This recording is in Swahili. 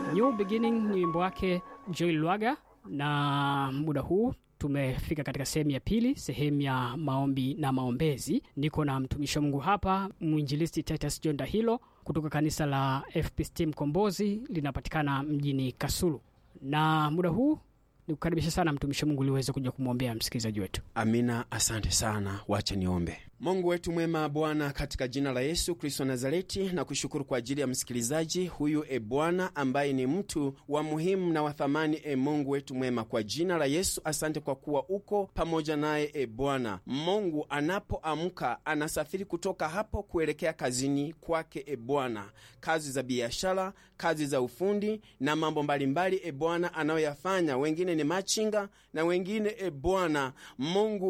New Beginning ni wimbo wake Joel Lwaga, na muda huu tumefika katika sehemu ya pili, sehemu ya maombi na maombezi. Niko na mtumishi wa Mungu hapa, mwinjilisti Titus John Dahilo kutoka kanisa la FPCT Mkombozi, linapatikana mjini Kasulu, na muda huu nikukaribisha sana mtumishi wa Mungu ili uweze kuja kumwombea msikilizaji wetu. Amina, asante sana. Wacha niombe. Mungu wetu mwema, Bwana, katika jina la Yesu Kristo Nazareti, na kushukuru kwa ajili ya msikilizaji huyu, e Bwana, ambaye ni mtu wa muhimu na wa thamani. E Mungu wetu mwema, kwa jina la Yesu, asante kwa kuwa uko pamoja naye. E Bwana Mungu, anapoamka anasafiri kutoka hapo kuelekea kazini kwake. E Bwana, kazi za biashara, kazi za ufundi na mambo mbalimbali, e Bwana, anayoyafanya. Wengine ni machinga na wengine, e Bwana Mungu